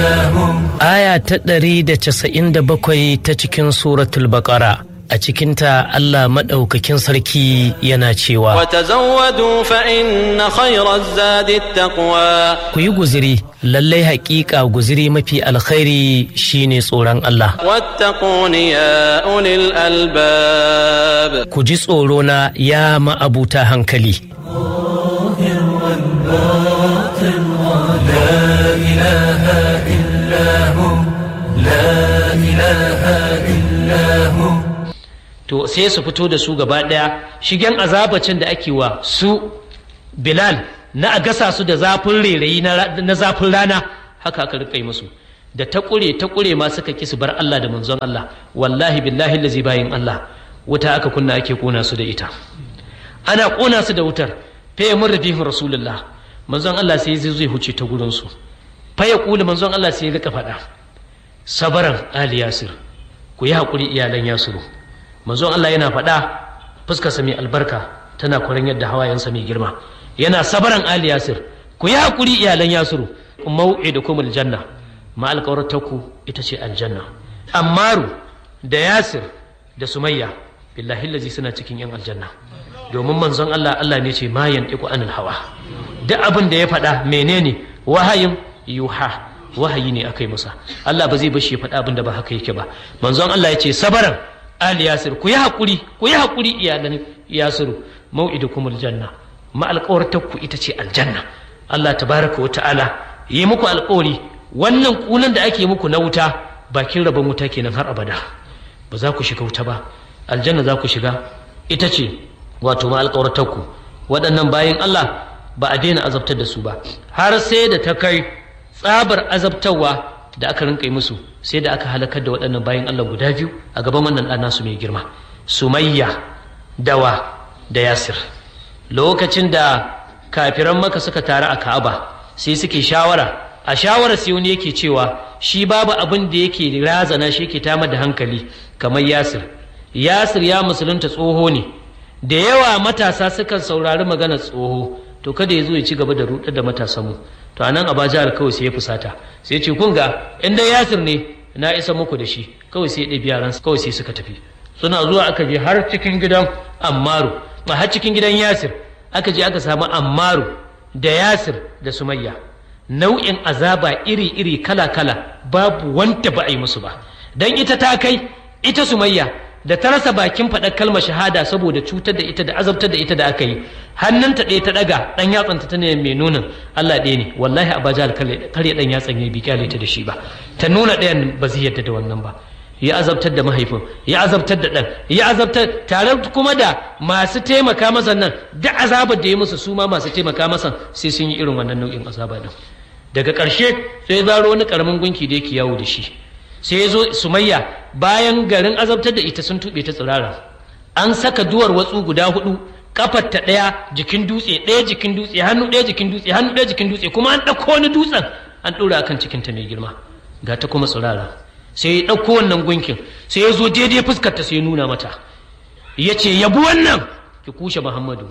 Aya ta ɗari da casa'in da bakwai ta cikin suratul baƙara a cikinta Allah maɗaukakin sarki yana cewa وتزودوا فإن خير الزاد التقوى ku yi guziri lallai haƙiƙa guziri mafi alkhairi shine tsoron Allah واتقون يا أولي الألباب ku ji tsoro na ya ma'abuta hankali to sai su fito da su gaba ɗaya shigen azabacin da ake wa su bilal na a gasa su da zafin rairayi na ra- na zafin rana haka aka rika yi musu da ta ƙure ta ƙure ma suka ki su bar Allah da manzon Allah wallahi billahi lazi bayin Allah wuta aka kunna ake kona su da ita ana kona su da wutar fa ya murra bihin rasulullah manzon Allah sai zai zai huce ta gurin su fa ya kula manzon Allah sai ya rika faɗa sabaran ali yasir ku yi haƙuri iyalan yasiru manzon Allah yana faɗa fuskarsa mai albarka tana kwarin yadda hawayensa mai girma yana sabaran ali yasir ku yi haƙuri iyalan yasiru mau'idukum aljanna ma alƙawartarku ita ce aljanna ammaru da yasir da sumayya billahi lazi suna cikin yan aljanna domin manzon Allah Allah ne ce ma yantiqu anil hawa duk abin da ya faɗa menene wahayin yuha wahayi ne aka yi masa Allah ba zai bashi ya faɗa abin da ba haka yake ba manzon Allah ya ce sabaran ali yasir ku yi haƙuri ku yi haƙuri iyalan yasiru mau'idukum aljanna ma alƙawartarku ita ce aljanna Allah tabaraka wa ta'ala yi muku alƙawari wannan kunan da ake muku na wuta bakin rabon wuta kenan har abada ba za ku shiga wuta ba aljanna za ku shiga ita ce wato ma alƙawartarku waɗannan bayan Allah ba a daina azabtar da su ba har sai da ta kai tsabar azabtarwa da aka rinka yi musu sai da aka halakar da waɗannan bayan Allah guda biyu a gaban wannan ɗan nasu mai girma sumayya dawa da yasir lokacin da kafiran maka suka taru a ka'aba sai suke shawara a shawara sai wani yake cewa shi babu abin da yake razana shi yake tamar da hankali kamar yasir yasir ya musulunta tsoho ne da yawa matasa sukan saurari maganar tsoho to kada ya zo ya ci gaba da rudar da matasanmu to anan a jihar kawai sai ya fusata sai ce kun ga in dai yasir ne na isa muku da shi kawai sai ya ɗabi yaran kawai sai suka tafi suna zuwa aka je har cikin gidan ammaru a har cikin gidan yasir aka je aka samu ammaru da yasir da sumayya nau'in azaba iri-iri kala-kala babu wanda ba a yi musu ba dan ita ta kai ita sumayya da ta rasa bakin faɗar kalmar shahada saboda cutar da ita da azabtar da ita da aka yi hannunta ɗaya ta ɗaga ɗan yatsanta ta ne mai nunin Allah ɗaya ne wallahi abaja karya ɗan yatsan ya bi kyale ta da shi ba ta nuna ɗayan ba zai yadda da wannan ba ya azabtar da mahaifin ya azabtar da ɗan ya azabtar tare kuma da masu taimaka masa nan da azabar da ya musu su ma masu taimaka masa sai sun yi irin wannan nau'in azaba ɗin daga ƙarshe sai ya zaro wani ƙaramin gunki da yake yawo da shi sai ya zo sumayya bayan garin azabtar da ita sun tuɓe ta tsirara an saka duwar watsu guda hudu kafar ta ɗaya jikin dutse ɗaya jikin dutse hannu ɗaya jikin dutse hannu ɗaya jikin dutse kuma an ɗauko wani dutsen an ɗora akan cikinta mai girma ga ta kuma tsirara sai ya ɗauko wannan gunkin sai ya zo daidai fuskar ta sai ya nuna mata ya ce yabi wannan ki kushe muhammadu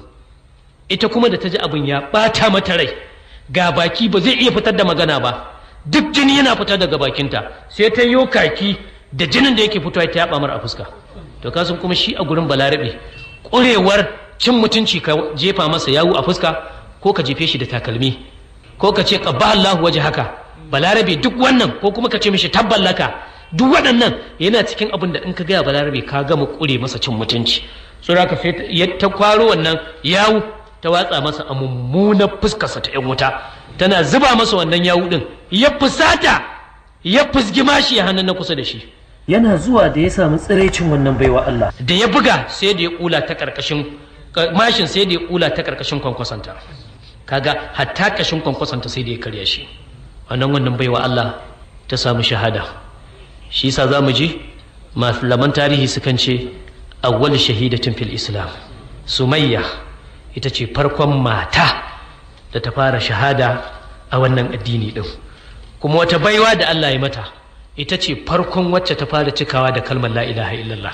ita kuma da ta ji abin ya ɓata mata rai ga baki ba zai iya fitar da magana ba duk jini yana fita daga bakinta sai ta yi kaki da jinin da yake fitowa ta yaba mar a fuska to kasan kuma shi a gurin balarabe ƙurewar cin mutunci ka jefa masa yawu a fuska ko ka jefe shi da takalmi ko ka ce qabba Allahu waje haka balarabe duk wannan ko kuma ka ce mishi tabballaka duk waɗannan yana cikin abin da in ka gaya balarabe ka gama ƙure masa cin mutunci so da sai ta kwaro wannan yawu ta watsa masa a mummunar fuskarsa ta 'yan wuta tana zuba masa wannan yawu din ya fusata ya fusgi mashi ya hannun na kusa da shi yana zuwa da ya samu tsiraicin wannan baiwa Allah da ya buga sai da ya kula ta karkashin mashin sai da ya kula ta karkashin kwankwasanta kaga hatta kashin kwankwasanta sai da ya karya shi wannan wannan baiwa Allah ta samu shahada shi yasa zamu ji malaman tarihi sukan ce awwal shahidatin fil islam sumayya ita ce farkon mata da ta fara shahada a wannan addini ɗin kuma wata baiwa da Allah ya mata ita ce farkon wacce ta fara cikawa da kalmar la ilaha illallah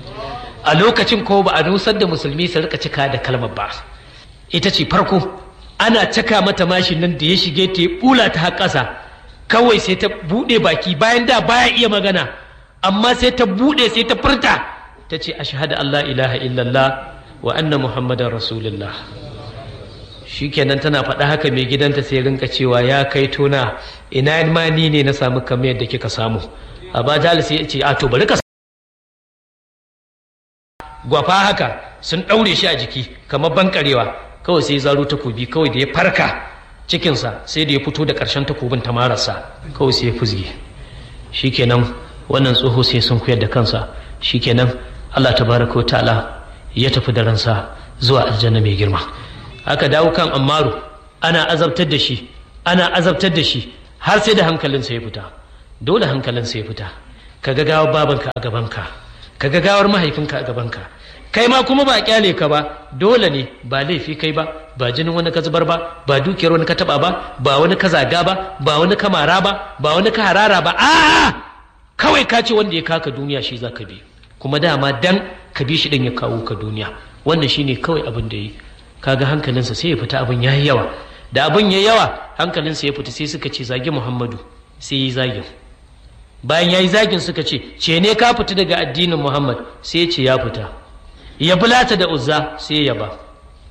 a lokacin ko ba a nusar da musulmi su rika cika da kalmar ba ita ce farko ana caka mata mashin nan da ya shige ta ya bula ta har ƙasa kawai sai ta buɗe baki bayan da baya iya magana amma sai ta buɗe sai ta furta ta ce ashhadu an la ilaha illallah wa anna muhammadan rasulullah shikenan tana faɗa haka mai gidanta sai rinka cewa ya kai tona ina ma ni ne na samu kamar yadda kika samu a ba sai ya ce a to bari ka gwafa haka sun ɗaure shi a jiki kamar bankarewa kawai sai zaro takobi kawai da ya farka cikinsa sai da ya fito da ƙarshen takobin ta marasa kawai sai ya fuzge shikenan wannan tsoho sai sun koyar da kansa shikenan Allah tabaraka wa ta'ala ya tafi da ransa zuwa aljanna mai girma aka dawo kan ammaru ana azabtar da shi ana azabtar da shi har sai da hankalinsa ya fita dole hankalinsa ya fita ka ga gawar babanka a gabanka ka ga gawar mahaifinka a gabanka kai ma kuma ba kyale ka ba dole ne ba laifi kai ba ba jinin wani ka zubar ba ba dukiyar wani ka taba ba ba wani ka zaga ba ba wani ka mara ba ba wani ka harara ba a kawai ka ce wanda ya kaka duniya shi za ka bi kuma dama dan ka bi shi din ya kawo ka duniya wannan shine kawai abin da yi kaga hankalinsa sai ya fita abin ya yi yawa da abin ya yawa hankalinsa ya fita sai suka ce zagi muhammadu sai ya yi zagin bayan ya yi zagin suka ce ce ne ka fita daga addinin muhammad sai ya ce ya fita ya bulata da uzza sai ya ba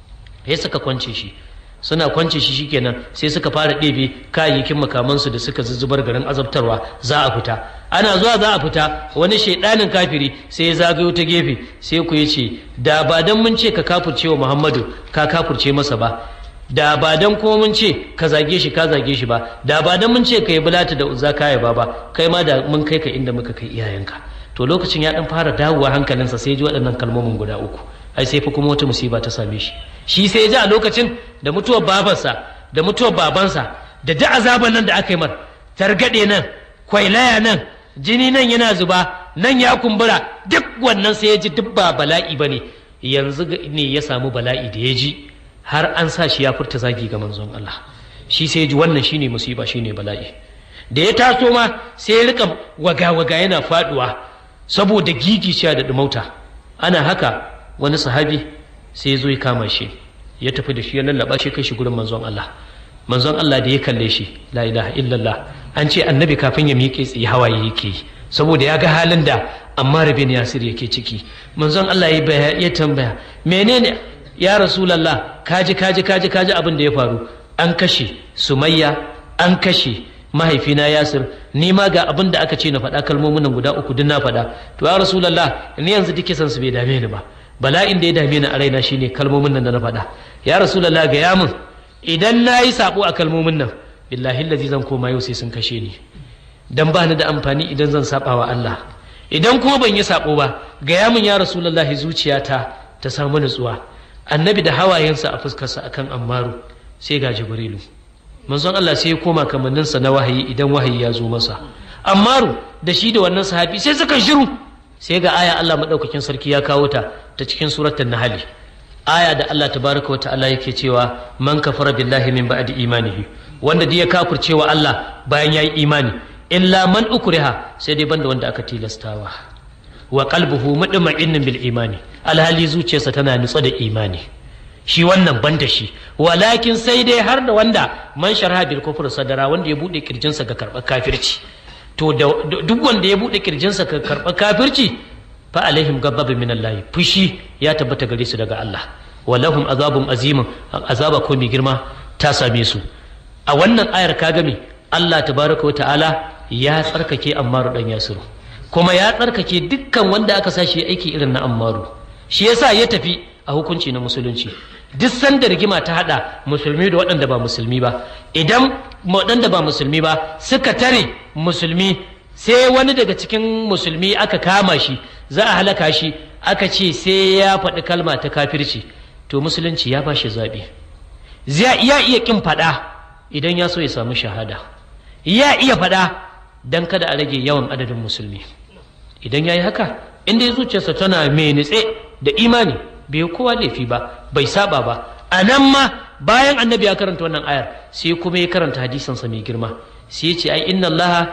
ya suka kwance shi suna kwance shi shikenan sai suka fara ɗebe kayayyakin makamansu da suka zuzzubar garin azabtarwa za a fita ana zuwa za a fita wani shaidanin kafiri sai ya zagayo ta gefe sai ku ya ce da ba dan mun ce ka kafurce wa muhammadu ka kafurce masa ba da ba dan kuma mun ce ka zage shi ka zage shi ba da ba dan mun ce ka yi bulata da uzza ka ba ba kai ma da mun kai ka inda muka kai iyayenka to lokacin ya dan fara dawowa hankalinsa sai ji waɗannan kalmomin guda uku ai sai fa kuma wata musiba ta same shi shi sai ya ji a lokacin da mutuwar babansa da mutuwar babansa da duk azaban nan da aka yi mar targaɗe nan kwailaya nan jini nan yana zuba nan ya kumbura duk wannan sai ya ji duk ba bala'i ba ne yanzu ne ya samu bala'i da ya ji har an sa shi ya furta zagi ga manzon Allah shi sai ya ji wannan shine musiba shine bala'i da ya taso ma sai ya rika waga-waga yana faduwa saboda gigiciya da dumauta ana haka wani sahabi sai ya zo ya kama shi ya tafi da shi ya lallaba shi kai shi gurin manzon Allah manzon Allah da ya kalle shi la ilaha illallah an ce annabi kafin ya miƙe tsaye hawaye yake yi saboda ya ga halin da Ammar bin Yasir yake ciki manzon Allah ya ya tambaya menene ya rasulullah kaji kaji kaji kaji abin da ya faru an kashe Sumayya an kashe mahaifina Yasir ni ma ga abin da aka ce na faɗa kalmomin nan guda uku duk na faɗa to ya rasulullah ni yanzu duk san su bai dame ni ba bala'in da ya dame ni a raina shine kalmomin nan da na faɗa ya rasulullah ga yamin idan na yi sabo a kalmomin nan billahi lazi zan koma yau sai sun kashe ni dan ba ni da amfani idan zan saba wa Allah idan kuma ban yi sabo ba ga yamin ya rasulullah zuciyata ta samu nutsuwa annabi da hawayensa a fuskarsa akan ammaru sai ga jibrilu manzon Allah sai ya koma kamanninsa na wahayi idan wahayi ya zo masa ammaru da shi da wannan sahabi sai suka shiru sai ga aya Allah madaukakin sarki ya kawo ta ta cikin suratul nahl aya da Allah tabaraka wa ta'ala yake cewa man kafara billahi min ba'di imanihi wanda da ya kafirce wa Allah bayan yayi imani illa man ukriha sai dai banda wanda aka tilastawa wa qalbuhu mutma'innun bil imani alhali zuciyarsa tana nutsa da imani shi wannan banda shi walakin sai dai har da wanda man sharha bil kufr sadara wanda ya bude kirjinsa ga karbar kafirci to duk wanda ya bude kirjinsa ga karbar kafirci fa alaihim ghadabun min Allah fushi ya tabbata gare su daga Allah walahum azabun azimin azaba ko mai girma ta same su a wannan ayar ka game Allah tabaraka wa ta'ala ya tsarkake Ammaru dan Yasiru kuma ya tsarkake dukkan wanda aka sa shi aiki irin na Ammaru shi yasa ya tafi a hukunci na musulunci duk sanda rigima ta hada musulmi da waɗanda ba musulmi ba idan waɗanda ba musulmi ba suka tare musulmi sai wani daga cikin musulmi aka kama shi za a halaka shi aka ce sai ya faɗi kalma ta kafirci to musulunci ya ba shi zaɓi ya iya ƙin faɗa idan ya so ya samu shahada ya iya faɗa don kada a rage yawan adadin musulmi idan ya yi haka inda ya zuciyarsa tana mai nitse da imani bai kowa laifi ba bai saba ba a nan ma bayan annabi ya karanta wannan ayar sai kuma ya karanta hadisansa mai girma sai ya ce ai inna allaha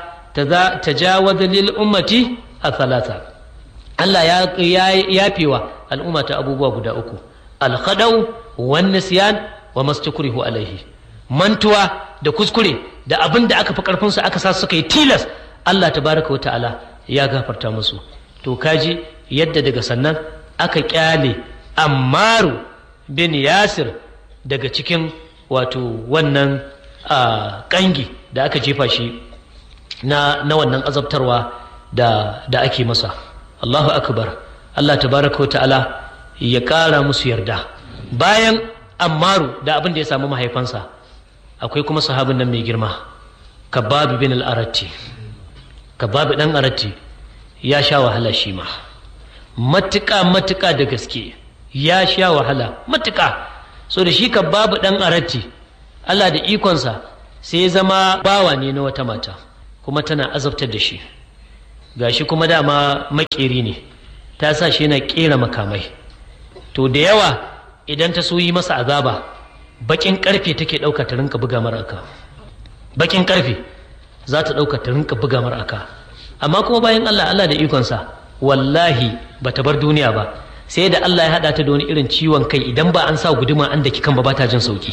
tajawaza lil ummati a talata Allah ya yafewa al'umma ta abubuwa guda uku alkhadau wan nisyan wa mastukrihu alaihi mantuwa da kuskure da abin da aka fi karfinsu aka sa suka yi tilas Allah tabaraka wa ta'ala ya gafarta musu to kaji yadda daga sannan aka kyale ammaru bin yasir daga cikin wato wannan kangi da aka jefa shi na, na wannan azabtarwa da, da ake masa Allahu akbar Allah tabaraka wa ta'ala ya ƙara musu yarda bayan ammaru da abin da ya samu mahaifansa akwai kuma sahabin nan mai girma kababi bin al-aratti kababi dan aratti ya sha wahala shi ma matuƙa matuƙa da gaske ya sha wahala matuƙa so da shi kababi dan aratti Allah da ikonsa sai ya zama bawa ne na wata mata kuma tana azabtar da shi gashi kuma dama makeri ne ta sa shi yana kera makamai to da yawa idan ta so yi masa azaba bakin karfe take ɗauka ta rinka buga mara aka bakin karfe za ta ɗauka ta rinka buga mara aka amma kuma bayan Allah Allah da ikonsa wallahi ba ta bar duniya ba sai da Allah ya haɗa ta da wani irin ciwon kai idan ba an sa guduma an da kikan ba ba ta jin sauki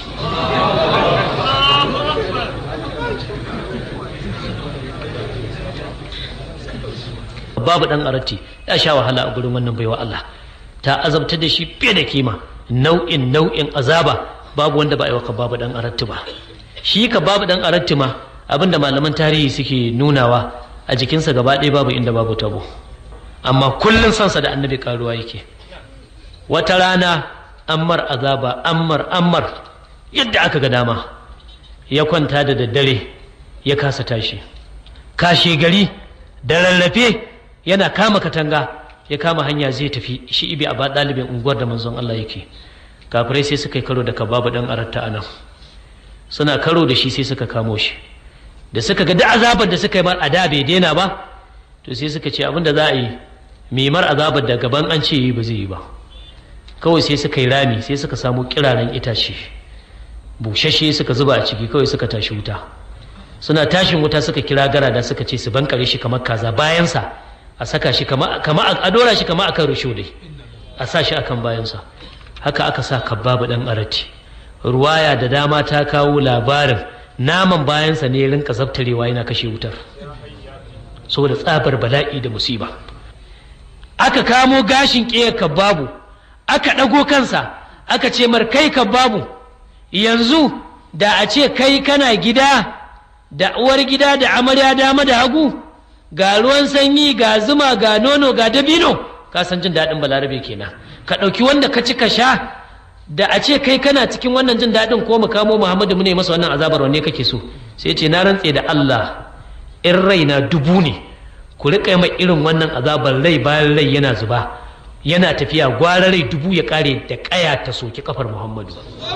babu dan arati ya sha wahala a gurin wannan baiwa Allah ta azabta da shi fiye da kima nau'in nau'in azaba babu wanda ba a yi wa babu dan aratti ba shi ka babu dan aratti ma abinda malaman tarihi suke nunawa a jikinsa gaba ɗaya babu inda babu tabo amma kullum sansa da annabi karuwa yake wata rana ammar azaba ammar ammar yadda aka ga dama ya kwanta da daddare ya kasa tashi kashe gari da rarrafe yana kama katanga ya kama hanya zai tafi shi ibi a ba ɗalibin unguwar da manzon Allah yake kafirai sai suka yi karo da kababu dan aratta a nan suna karo da shi sai suka kamo shi da suka ga da azabar da suka yi mar a da bai daina ba to sai suka ce abinda za a yi mai azabar da gaban an ce yi ba zai yi ba kawai sai suka yi rami sai suka samu kiraren itace bushashe suka zuba a ciki kawai suka tashi wuta suna tashin wuta suka kira gara da suka ce su bankare shi kamar kaza bayansa a saka shi kama a dora shi kama akan rusho dai a sa shi akan bayansa haka aka sa kabbabu dan arati ruwaya da dama ta kawo labarin naman bayansa ne rinka zabtarewa yana kashe wutar saboda tsabar bala'i da musiba aka kamo gashin ƙeyar kabbabu aka ɗago kansa aka ce mar kai kabbabu yanzu da a ce kai kana gida da uwar gida da amarya dama da hagu ga ruwan sanyi ga zuma ga nono ga dabino ka san jin daɗin balarabe kenan ka ɗauki wanda ka ci ka sha da a ce kai kana cikin wannan jin daɗin ko mu kamo muhammadu mu ne masa wannan azabar wanne kake so sai ce na rantse da allah in raina dubu ne ku riƙa mai irin wannan azabar rai bayan rai yana zuba yana tafiya gwara rai dubu ya ƙare da ƙaya ta soki kafar muhammadu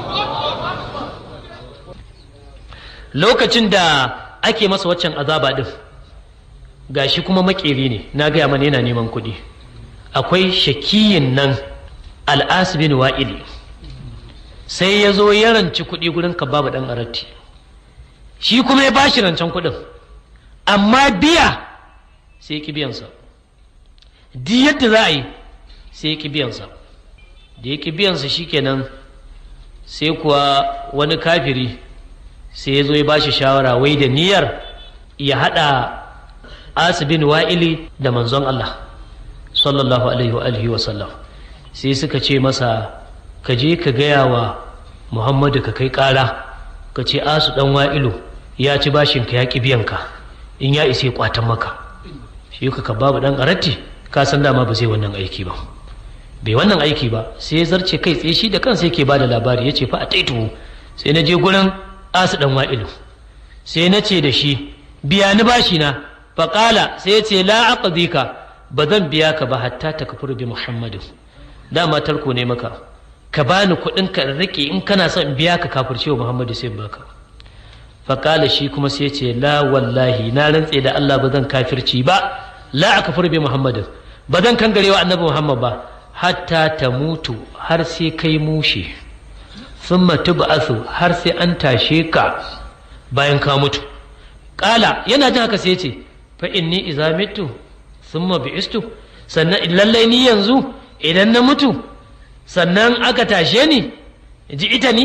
lokacin da ake masa waccan azaba ɗin gashi kuma makeri ne na gaya mana yana neman kuɗi akwai shakiyin nan al'asibin wa'ili sai ya zo ya ranci kuɗi gurin babu ɗan aratti shi kuma ya bashi rancen kuɗin amma biya sai ya ƙi biyansa di yadda za a yi sai ya ƙi biyansa da ya ƙi biyansa shikenan sai kuwa wani kafiri sai ya zo ya bashi shawara wai da niyyar ya haɗa asibin wa'ili da manzon Allah sallallahu alaihi wa alihi wa sallam sai suka ce masa ka je ka gaya wa muhammadu ka kai ƙara ka ce asu ɗan wa'ilu ya ci bashin ka ya ƙi biyan ka in ya isa ya kwatan maka shi ka babu ɗan aratti ka san dama ba zai wannan aiki ba bai wannan aiki ba sai ya zarce kai tsaye shi da kansa yake ba da labari ya ce fa a taituhu sai na je gurin asu ɗan wa'ilu sai na ce da shi biya ni bashi na faƙala sai ya ce la aqdika ba zan biya ka ba hatta ta kafuru bi muhammadin dama tarko ne maka ka bani kuɗin ka rike in kana son in biya ka kafircewa muhammadu sai baka faƙala shi kuma sai ce la wallahi na rantse da Allah ba zan kafirci ba la akfur bi muhammadin ba zan kangarewa annabi muhammad ba hatta ta mutu har sai kai mushe thumma tub'athu har sai an tashe ka bayan ka mutu ƙala yana jin haka sai ce fa inni idza mitu thumma bi'istu sannan lallai ni yanzu idan na mutu sannan aka tashe ni ji ita ni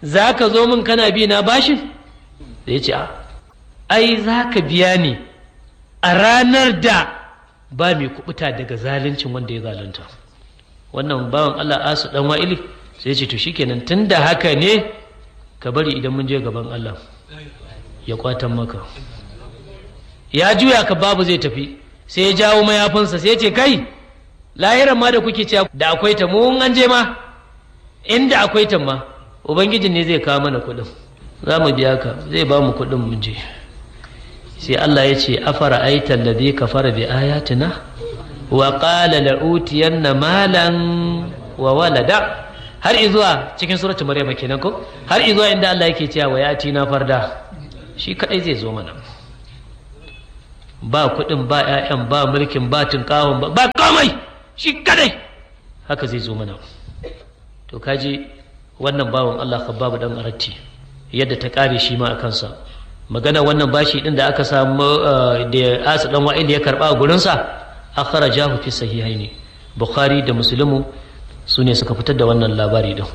za ka zo min kana bi na bashin da ya ce a ai za ka biya ni a ranar da ba mai kubuta daga zaluncin wanda ya zalunta wannan bawan Allah asu dan wa'ili sai ya ce to shikenan tunda haka ne ka bari idan mun je gaban Allah ya kwatan maka ya juya ka babu zai tafi sai ya jawo mayafinsa sai ya ce kai lahiran ma da kuke cewa da akwai ta mu an je ma inda akwai ta ma ubangijin ne zai kawo mana kuɗin za mu biya ka zai ba mu kuɗin mu je sai Allah ya ce afara aita alladhi kafara bi ayatina wa qala la utiyanna malan wa walada har izuwa cikin suratul maryam kenan ko har izuwa inda Allah yake cewa wa yati na farda shi kadai zai zo mana ba kuɗin ba ƴaƴan ba mulkin ba tunkawon ba ba komai shi kadai haka zai zo mana to kaji wannan bawan Allah khabbabu dan aratti yadda ta kare shi ma a kansa magana wannan bashi din da aka samu da asa dan wa'il ya karba a gurinsa akhrajahu fi sahihaini bukhari da muslimu su ne suka fitar da wannan labari din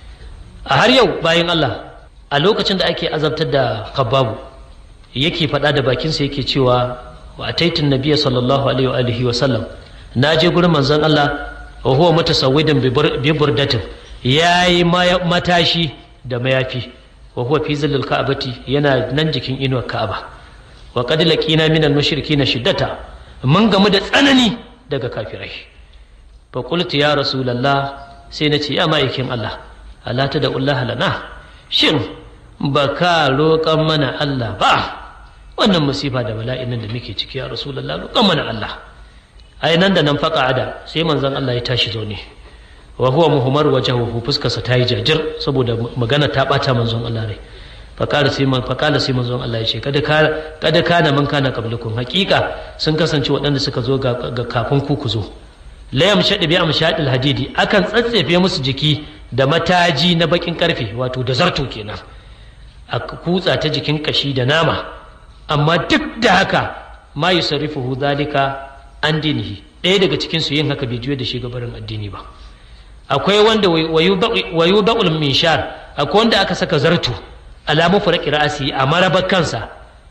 a har yau bayan Allah a lokacin da ake azabtar da khabbabu yake faɗa da bakinsa yake cewa wa ataitin nabiyya sallallahu alaihi wa alihi wa sallam na je gurin manzon Allah wa huwa mutasawwidan bi burdatin yayi matashi da mayafi wa huwa fi zillil ka'bati yana nan jikin inuwar ka'aba wa qad laqina min al-mushrikeena shiddata mun gamu da tsanani daga kafirai fa qultu ya rasulullah sai na ce ya ma'aikin Allah ala ta da Allah lana shin baka roƙan mana Allah ba wannan musifa da bala'in nan da muke ciki ya rasulullah roƙan mana Allah ai nan da nan faqa'ada sai manzon Allah ya tashi zaune wa huwa muhammar wajhuhu fuskarsa ta yi jajir saboda magana ta bata manzon Allah rai faqala sai man faqala sai manzon Allah ya ce kada ka kada kana man kana qablukum haqiqa sun kasance waɗanda suka zo ga kafin ku ku zo la yamshad bi amshadil hadidi akan tsatsefe musu jiki da mataji na bakin karfe wato da zarto kenan a kutsa ta jikin kashi da nama amma duk da haka ma yusarrifuhu zalika an dinihi ɗaya daga cikin su yin haka bai juya da shi gabarin addini ba akwai wanda wayu ba'ul minshar akwai wanda aka saka zarto alamu furaki ra'asi a marabar kansa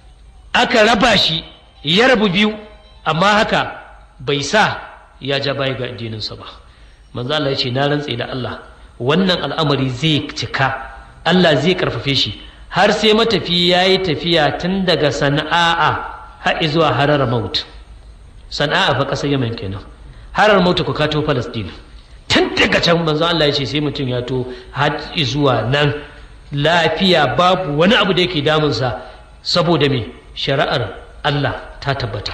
aka raba shi ya rabu biyu amma haka bai sa ya ja baya ga addininsa ba manzo Allah ya ce na rantse da Allah wannan al'amari zai cika Allah zai karfafe shi har sai matafi ya yi tafiya tun daga sana'a har zuwa harar maut sana'a fa ƙasar yaman kenan harar maut ku kato palestine tun daga can manzo Allah ya ce sai mutum ya to har zuwa nan lafiya babu wani abu da yake damunsa saboda me shari'ar Allah ta tabbata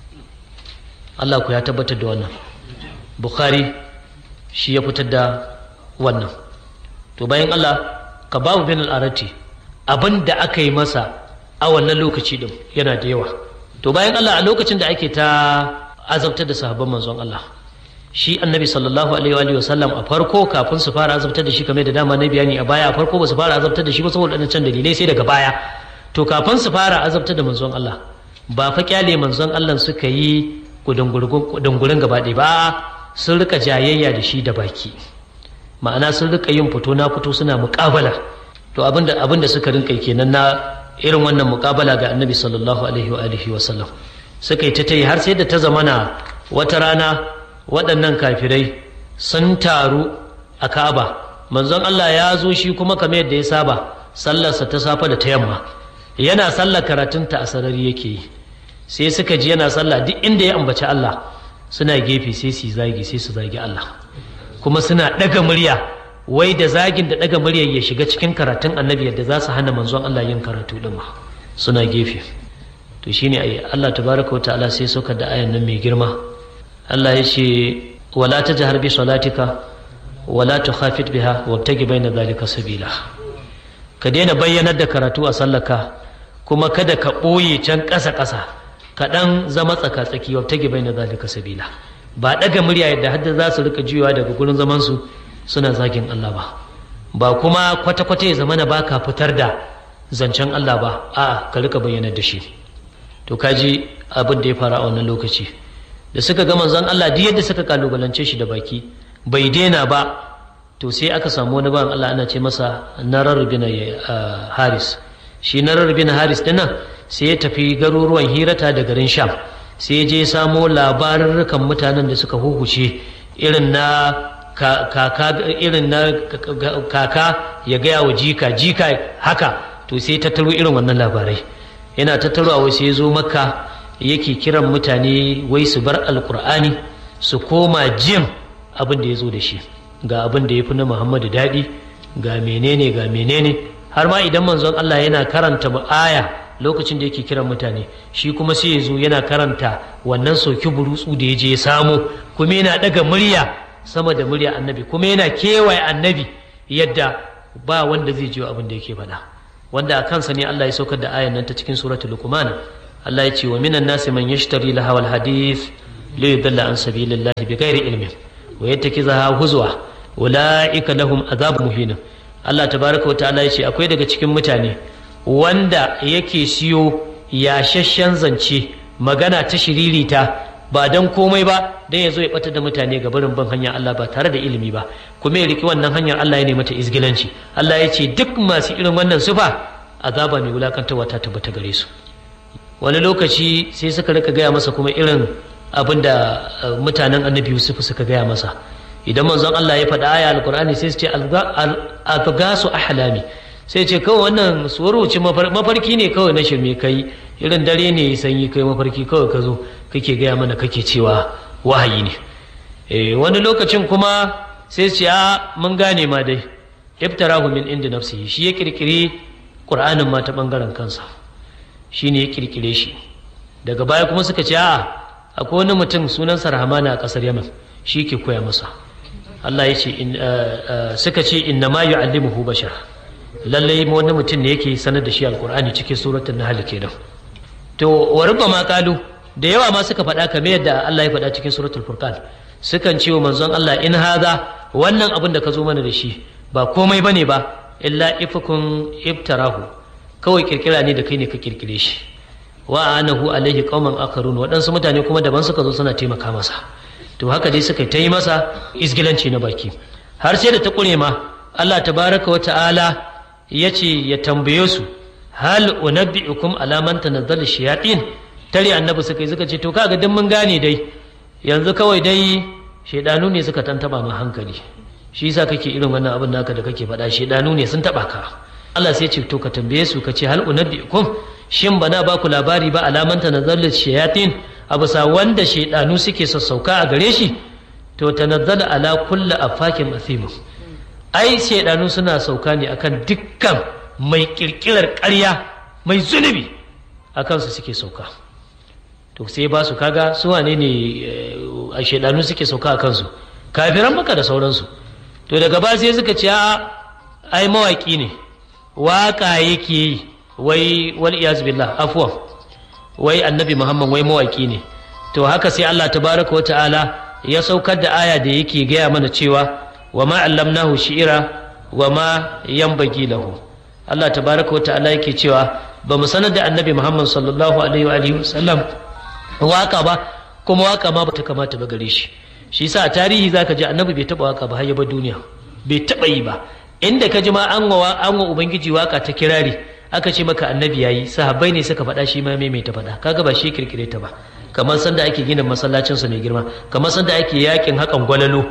Allah ku ya tabbatar da wannan Bukhari shi ya fitar da wannan to bayan Allah ka babu bin al'arati abin da aka yi masa a wannan lokaci din yana da yawa to bayan Allah a lokacin da ake ta azabtar da sahabban manzon Allah shi annabi sallallahu alaihi wa sallam a farko kafin su fara azabtar da shi kamar da dama na bayani a baya a farko ba su fara azabtar da shi ba saboda can dalilai sai daga baya to kafin su fara azabtar da manzon Allah ba fa kyale manzon Allah suka yi gudungurin gaba ɗaya ba sun rika jayayya da shi da baki ma'ana sun rika yin fito na fito suna muƙabala to abinda abinda suka rinka kenan na irin wannan muƙabala ga annabi sallallahu alaihi wa alihi wa sallam suka yi ta ta yi har sai da ta zamana wata rana waɗannan kafirai sun taru a Ka'aba manzon Allah ya zo shi kuma kamar yadda ya saba sallarsa ta safa da ta yamma yana sallar karatunta a sarari yake yi sai suka ji yana sallah duk inda ya ambaci Allah suna gefe sai su zagi sai su zagi Allah kuma suna ɗaga murya wai da zagin da ɗaga muryar ya shiga cikin karatun annabi yadda za su hana manzon Allah yin karatu ɗin ma suna gefe to shine ai Allah tabaraka wa ta'ala sai saukar da ayan nan mai girma Allah ya ce wala tajhar bi salatika wala tukhafit biha wabtagi baina dhalika sabila ka daina bayyanar da karatu a sallaka kuma kada ka ɓoye can ƙasa ƙasa ka ɗan zama tsaka-tsaki wabtagi baina dhalika sabila ba ɗaga murya yadda hadda za su rika juyawa daga gurin zaman su suna zagin Allah ba ba kuma kwata-kwata ya zamana ba ka fitar da zancen Allah ba a'a ka rika bayyanar da shi to kaji abin da ya fara a wannan lokaci da suka ga manzon Allah duk yadda suka kalubalance shi da baki bai daina ba to sai aka samu wani ban Allah ana ce masa narar bin haris shi narar bin haris dinnan sai ya tafi garuruwan hirata da garin sham sai ya je samo labarurrukan mutanen da suka huhuce irin na kaka irin na kaka ya gaya wa jika jika haka to sai tattaro irin wannan labarai yana tattarowa wai sai ya zo makka yake kiran mutane wai su bar alkur'ani su koma jin abin da ya zo da shi ga abin da ya fi na muhammadu daɗi ga menene ga menene har ma idan manzon allah yana karanta aya lokacin da yake kiran mutane shi kuma sai ya zo yana karanta wannan soki burutsu da ya je ya samu kuma yana ɗaga murya sama da murya annabi kuma yana kewaye annabi yadda ba wanda zai jiyo abin da yake faɗa wanda a kansa ne allah ya saukar da ayan nan ta cikin suratul luqman Allah ya ce wa minan nasi man yashtari lahawal hadith li yudalla an sabilillahi bighairi ilmin wa yattakizaha huzwa ulaika lahum azab muhin Allah tabaraka wa ta'ala ya ce akwai daga cikin mutane wanda yake siyo yashashshen zance magana ta shiririta ba dan komai ba dan ya zo ya bata da mutane ga barin ban hanyar Allah ba tare da ilimi ba kuma ya riki wannan hanyar Allah ya nemi mata izgilanci Allah ya ce duk masu irin wannan sufa azaba mai wulakantarwa ta tabbata gare su wani lokaci sai suka rika gaya masa kuma irin abin da mutanen annabi yusuf suka gaya masa idan manzon Allah ya faɗa aya alkur'ani sai su ce algasu ahlami sai ce kawai wannan suwaruci mafarki ne kawai na shirme kai irin dare ne sanyi kai mafarki kawai ka zo kake gaya mana kake cewa wahayi ne wani lokacin kuma sai su ce a mun gane ma dai iftarahu min inda nafsihi shi ya kirkiri qur'anin ma ta bangaren kansa shi ne ya kirkire shi daga baya kuma suka ce a akwai wani mutum sunansa rahamana a ƙasar yaman shi ke koya masa Allah ya ce suka ce inna ma yu'allimuhu bashar lallai wani mutum ne yake sanar da shi alqur'ani cikin suratul nahl kenan to wa ma qalu da yawa ma suka faɗa kamar yadda Allah ya faɗa cikin suratul furqan sukan ce wa manzon Allah in haza wannan abin da ka zo mana da shi ba komai bane ba illa ifukun iftarahu kawai kirkira ne da kai ne ka kirkire shi wa anahu alaihi qauman akharun waɗansu mutane kuma daban suka zo suna taimaka masa to haka dai suka ta yi masa isgilanci na baki har sai da ta ƙure ma Allah tabaraka wa ta'ala ya ce ya tambaye su hal unabbi'ukum ala man tanazzal shayatin tare annabi suka yi suka ce to kaga duk mun gane dai yanzu kawai dai shaidanu ne suka tantaba ma hankali shi yasa kake irin wannan abin naka da kake faɗa shaidanu ne sun taba ka Allah sai ce to ka tambaye su ka ce hal unabbi'ukum shin bana ba ku labari ba alaman tanazzalul shayatin a bisa wanda shaidanu suke sassauka a gare shi to tanazzala ala kulli afakin athim ai shaidanu suna sauka ne akan dukkan mai kirkirar ƙarya mai zunubi akan su suke sauka to sai ba su kaga su wane ne a shaidanu suke sauka a kansu kafiran maka da sauransu to daga ba sai suka ce a ai mawaki ne waka yake yi wai wal iyaz billah afwan wai annabi muhammad wai mawaki ne to haka sai Allah tabaraka wata'ala ya saukar da aya da yake gaya mana cewa wa ma allamnahu shi'ira wa ma yanbaghi lahu Allah tabaraka wata'ala yake cewa ba mu sanar da annabi muhammad sallallahu alaihi wa alihi wasallam waka ba kuma waka ma bata kamata ba gare shi shi yasa a tarihi zaka ji annabi bai taba waka ba har ya bar duniya bai taba yi ba inda ka ji ma an wa an wa ubangiji waka ta kirari aka ce maka annabi yayi sahabbai ne suka faɗa shi ma mai ta faɗa kaga ba shi kirkire ta ba kamar sanda ake gina masallacin sa mai girma kamar sanda ake yakin hakan gwalalo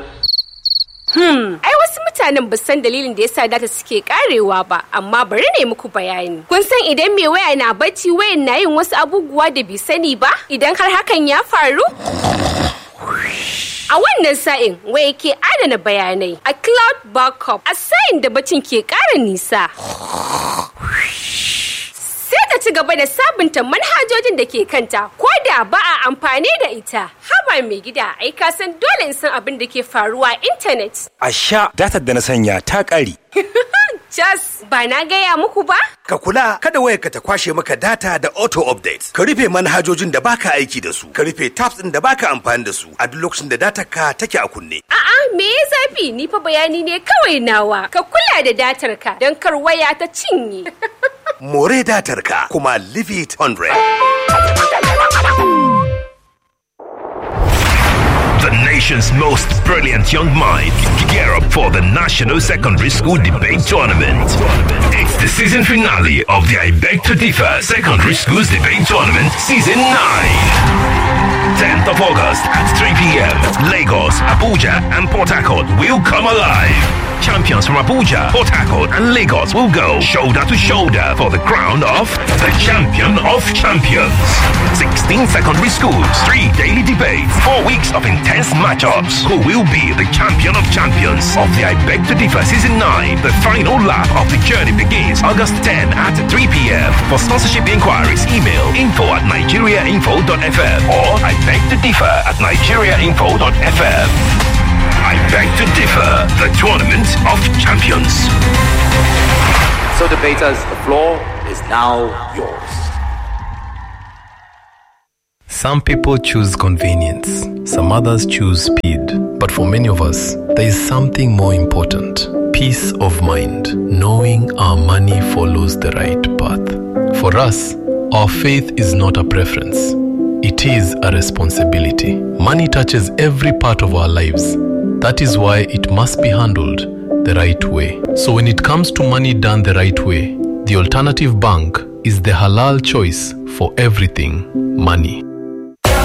Hmm, ai wasu mutanen ba san dalilin da yasa data suke karewa ba, amma bari ne muku bayani. Kun san idan mai waya na bacci wayan na yin wasu abubuwa da bai sani ba? Idan har hakan ya faru? A wannan sa'in waya ke adana bayanai a cloud backup a sa'in da bacin ke ƙara nisa. Sai ta ci gaba da sabunta manhajojin da ke kanta ko da ba a amfani da ita. Haba mai gida ai ka san dole in san abin da ke faruwa a intanet. A sha datar da na sanya ta ƙare. Jas ba na gaya muku ba? Ka kula kada wayarka ta kwashe maka data da auto update. Ka rufe manhajojin da baka aiki da su. Ka rufe tabs ɗin da baka amfani da su a duk lokacin da datar ka take a kunne. A'a me ya zafi ni fa bayani ne kawai nawa. Ka kula da datar ka don kar waya ta cinye. More datar ka kuma leave it 100. The nation nation's most brilliant young minds gear up for the National Secondary School Debate Tournament. It's the season finale of the I Beg to Differ Secondary Schools Debate Tournament Season 9. 10th of August at 3 p.m. Lagos, Abuja, and Port Harcourt will come alive. Champions from Abuja, Port Harcourt, and Lagos will go shoulder to shoulder for the crown of the champion of champions. 16 secondary schools, three daily debates, four weeks of intense matchups. Who will be the champion of champions of the I Beg to Differ Season 9? The final lap of the journey begins August 10 at 3 p.m. For sponsorship inquiries, email info at nigeriainfo.fm or I beg to differ at nigeriainfo.fm. I beg to differ, the tournament of champions. So, debaters, the floor is now yours. Some people choose convenience, some others choose speed. But for many of us, there is something more important peace of mind, knowing our money follows the right path. For us, our faith is not a preference, it is a responsibility. Money touches every part of our lives. That is why it must be handled the right way. So, when it comes to money done the right way, the alternative bank is the halal choice for everything money.